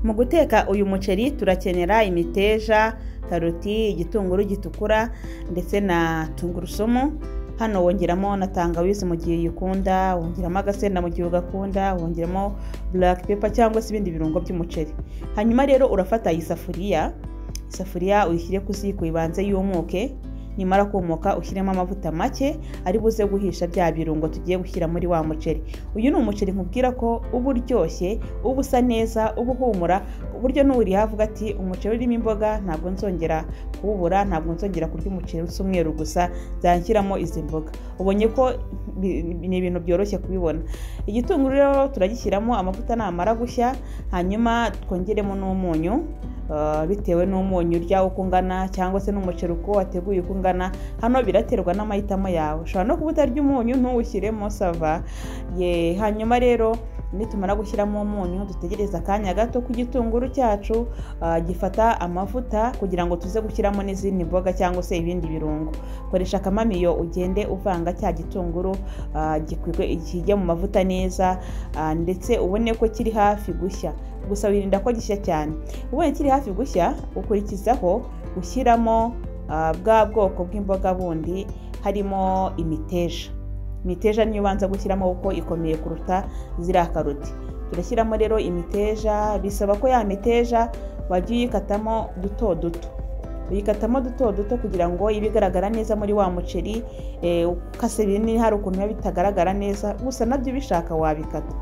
mu guteka uyu muceri turakenera imiteja karoti igitunguru gitukura ndetse na tungurusumu hano wongeramo na tangawizi mu gihe uyikunda wongeramo agasenda mu gihe ugakunda wongeramo black pepper cyangwa se ibindi birungo by'umuceri hanyuma rero urafata isafuriya isafuriya uyishyire ku ziko ibanze yumuke nimara kumuka ushyiremo amavuta make ari buze guhisha bya birungo tugiye gushyira muri wa muceri uyu ni umuceri nkubwira ko uba uryoshye uba usa neza uba uhumura uburyo n'uriha avuga ati umuceri urimo imboga ntabwo nzongera kuwubura ntabwo nzongera kurya umuceri usa umweru gusa nzashyiramo izi mboga ubonye ko ni ibintu byoroshye kubibona igitunguru rero turagishyiramo amavuta namara gushya hanyuma twongeremo n'umunyu bitewe n'umunyu urya uko ungana cyangwa se n'umuceri uko wateguye uko ungana hano biraterwa n'amahitamo yawe ushobora no kuba utarya umunyu ntuwushyiremo sava ye hanyuma rero nitumara gushyiramo umunyu dutegereze akanya gato ku gitunguru cyacu gifata amavuta kugira ngo tuze gushyiramo n'izindi mboga cyangwa se ibindi birungo koresha akamamiyo ugende uvanga cya gitunguru kijya mu mavuta neza ndetse ubone ko kiri hafi gushya gusa wirinda ko gishya cyane ubonye kiri hafi gushya ukurikizaho ushyiramo bwa bwoko bw'imboga bundi harimo imiteja imiteja niyo ubanza gushyiramo kuko ikomeye kuruta ziriya karoti turashyiramo rero imiteja bisaba ko ya miteja wajya uyikatamo duto duto uyikatamo duto duto kugira ngo ibe igaragara neza muri wa muceri ukase binini hari ukuntu biba bitagaragara neza gusa nabyo ubishaka wabikata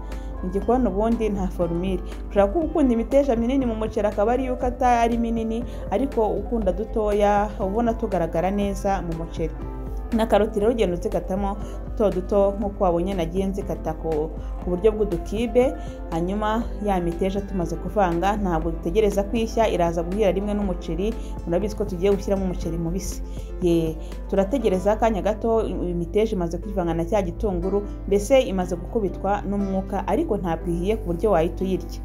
igikoni ubundi nta forumire ushobora kuba ukunda imiteja minini mu muceri akaba ariyo ukata ari minini ariko ukunda dutoya ubona tugaragara neza mu muceri na karoti rero ugenda uzikatamo duto duto nk'uko wabonye nagiye nzikata ku buryo bw'udukibe hanyuma ya miteja tumaze kuvanga ntabwo dutegereza kwishya iraza guhira rimwe n'umuceri murabizi ko tugiye gushyiramo umuceri mubisi ye turategereza akanya gato imiteja imaze kwivanga na cya gitunguru mbese imaze gukubitwa n'umwuka ariko ntabwo ihiye ku buryo wahita uyirya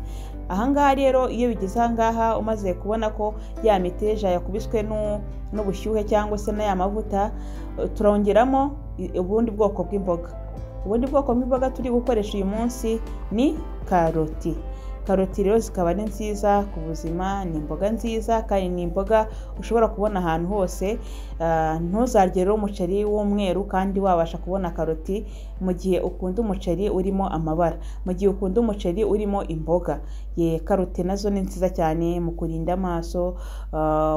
ahangaha rero iyo bigeze ahangaha umaze kubona ko ya miteja yakubiswe n'ubushyuhe cyangwa se n'aya mavuta turongeramo ubundi bwoko bw'imboga ubundi bwoko bw'imboga turi gukoresha uyu munsi ni karoti karoti rero zikaba ari nziza ku buzima ni imboga nziza kandi ni imboga ushobora kubona ahantu hose ntuzarye umuceri w'umweru kandi wabasha kubona karoti mu gihe ukunda umuceri urimo amabara mu gihe ukunda umuceri urimo imboga ye karoti nazo ni nziza cyane mu kurinda amaso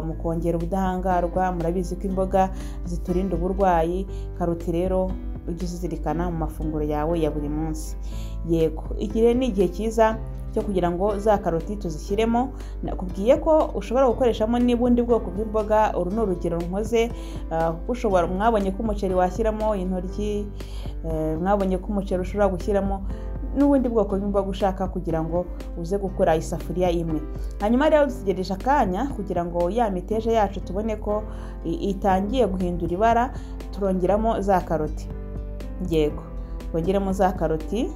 mu kongera ubudahangarwa murabizi ko imboga ziturinda uburwayi karoti rero ujye uzizirikana mu mafunguro yawe ya buri munsi yego igihe ni igihe cyiza cyo kugira ngo za karoti tuzishyiremo nakubwiye ko ushobora gukoreshamo n'ubundi bwoko bw'imboga uru ni urugero nkoze ushobora mwabonye ko umuceri washyiramo intoryi mwabonye ko umuceri ushobora gushyiramo n'ubundi bwoko bw'imboga ushaka kugira ngo uze gukora isafuriya imwe hanyuma rero dutegereje akanya kugira ngo ya miteja yacu tubone ko itangiye guhindura ibara turongeramo za karoti yego bongeramo za karoti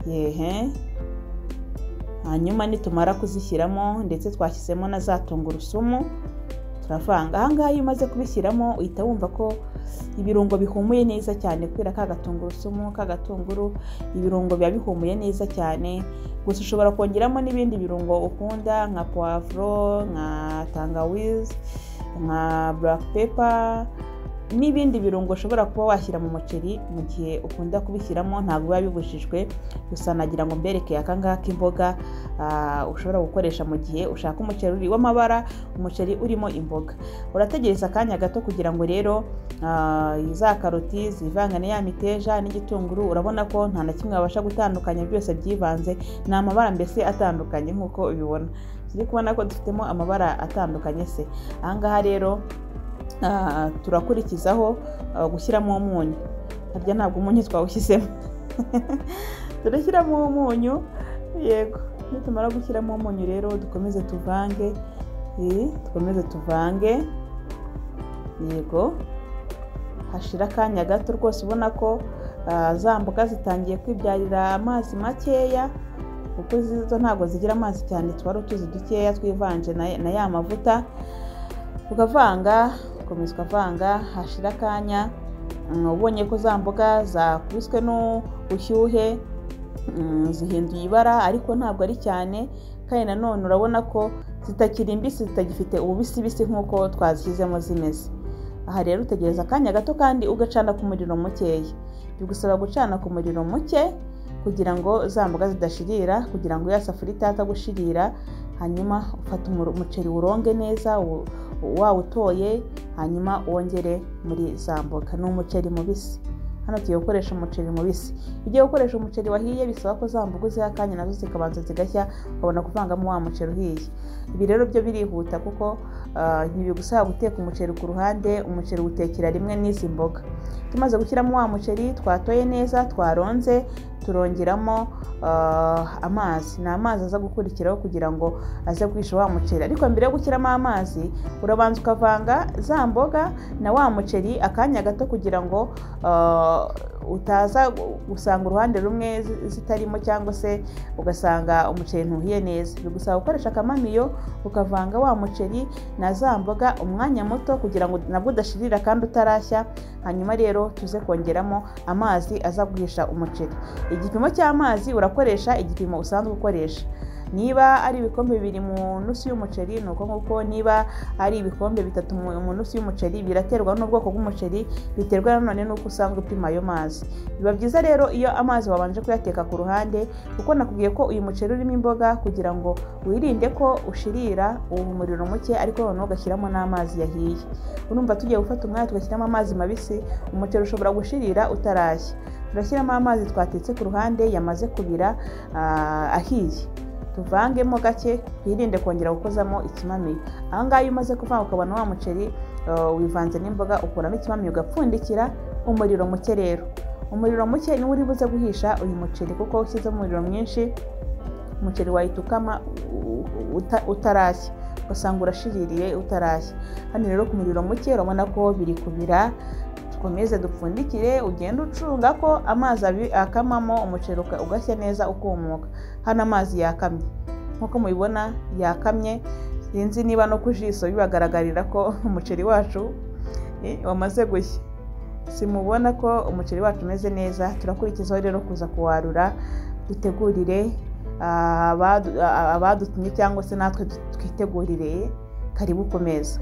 yehe hanyuma nitumara kuzishyiramo ndetse twashyizemo na za tungurusumu turavanga ahangaha iyo umaze kubishyiramo uhita wumva ko ibirungo bihumuye neza cyane kubera ka gatungurusumu ka gatunguru ibirungo biba bihumuye neza cyane gusa ushobora kongeramo n'ibindi birungo ukunda nka puwavuro nka tangawizi nka black pepper n'ibindi birungo ushobora kuba washyira mu muceri mu gihe ukunda kubishyiramo ntabwo biba bibujijwe gusa nagira ngo mbereke akangaka imboga ushobora gukoresha mu gihe ushaka umuceri uri w'amabara umuceri urimo imboga urategereza akanya gato kugira ngo rero za karoti zivangane ya miteja n'igitunguru urabona ko nta na kimwe wabasha gutandukanya byose byivanze ni amabara mbese atandukanye nk'uko ubibona turi kubona ko dufitemo amabara atandukanye se ahangaha rero turakurikizaho gushyiramo umunyu harya ntabwo umunyu twawushyizemo turashyiramo umunyu yego nitumara gushyiramo umunyu rero dukomeze tuvange dukomeze tuvange yego hashira akanya gato rwose ubona ko za mboga zitangiye kwibyarira amazi makeya kuko zo ntabwo zigira amazi cyane twari utuzi dukeya twivanje na ya mavuta ukavanga ugakomeza ukavanga hashira akanya ubonye ko za mboga zakubiswe n'ubushyuhe zihinduye ibara ariko ntabwo ari cyane kandi nanone urabona ko zitakiri imbisi zitagifite ububisibisi nk'uko twazishyizemo zimeze aha rero utegereza akanya gato kandi ugacana ku muriro mukeya bigusaba gucana ku muriro muke kugira ngo za mboga zidashirira kugira ngo ya safuriya itaza gushirira hanyuma ufata umuceri uronge neza wawutoye hanyuma wongere muri za mboga ni umuceri mubisi hano tugiye gukoresha umuceri mubisi ugiye gukoresha umuceri wahiye bisaba ko za mboga uziha akanya nazo zikabanza zigashya ukabona kuvangamo wa muceri uhiye ibi rero byo birihuta kuko ntibigusaba guteka umuceri ku ruhande umuceri utekera rimwe n'izi mboga tumaze gushyiramo wa muceri twatoye neza twaronze turongeramo amazi ni amazi aza gukurikiraho kugira ngo aze guhisha wa muceri ariko mbere yo gushyiramo amazi urabanza ukavanga za mboga na wa muceri akanya gato kugira ngo utaza gusanga uruhande rumwe zitarimo cyangwa se ugasanga umuceri ntuhiye neza bigusaba gukoresha akamamiyo ukavanga wa muceri na za mboga umwanya muto kugira ngo nabwo udashirira kandi utarashya hanyuma rero tuze kongeramo amazi aza guhisha umuceri igipimo cy'amazi urakoresha igipimo usanzwe ukoresha niba ari ibikombe bibiri mu nusu y'umuceri ni uko nguko niba ari ibikombe bitatu mu nusu y'umuceri biraterwa n'ubwoko bw'umuceri biterwa nanone n'uko usanga upima ayo mazi biba byiza rero iyo amazi wabanje kuyateka ku ruhande kuko nakubwiye ko uyu muceri urimo imboga kugira ngo wirinde ko ushirira uwo umuriro muke ariko noneho ugashyiramo n'amazi yahiye urumva tugiye gufata umwanya tugashyiramo amazi mabisi umuceri ushobora gushirira utarashya turashyiramo amazi twatetse ku ruhande yamaze kubira ahiye tuvangemo gake twirinde kongera gukozamo ikimamiyo aha ngaha iyo umaze kuvanga ukabona wa muceri wivanze n'imboga ukuramo ikimamiyo ugapfundikira umuriro muke rero umuriro muke niwo uri buze guhisha uyu muceri kuko ushyizemo umuriro mwinshi umuceri wahita ukama utarashya ugasanga urashiririye utarashya hano rero ku muriro muke urabona ko biri kubira dukomeze dupfundikire ugende ucunga ko amazi akamamo umuceri ugashya neza ukumuka hano amazi yakamye nk'uko mubibona yakamye sinzi niba no ku jisho bibagaragarira ko umuceri wacu wamaze gushya simubona ko umuceri wacu umeze neza turakurikizaho rero kuza kuwarura dutegurire abadutumye cyangwa se natwe twitegurire karibu ku meza